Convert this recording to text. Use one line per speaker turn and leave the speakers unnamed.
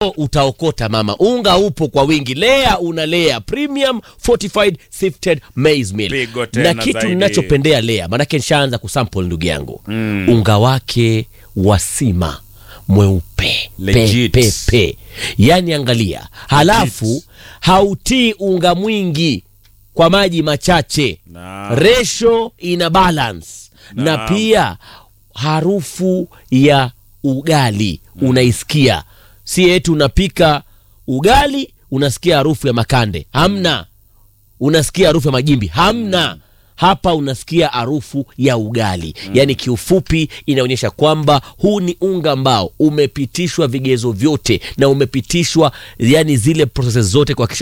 utaokota mama unga upo kwa wingi lea una lea premium fortified sifted maize meal
Pigo tena
na kitu
zaidi.
ninachopendea lea maanake nishaanza kusample ndugu yangu mm. unga wake wa sima mweupe
Legit.
pepepe yaani angalia halafu hautii unga mwingi kwa maji machache
Naam.
resho ina balance na
Naam.
pia harufu ya ugali unaisikia si eti unapika ugali unasikia harufu ya makande hamna unasikia harufu ya majimbi hamna hapa unasikia harufu ya ugali yaani kiufupi inaonyesha kwamba huu ni unga ambao umepitishwa vigezo vyote na umepitishwa yani zile proses zote kuhakikisha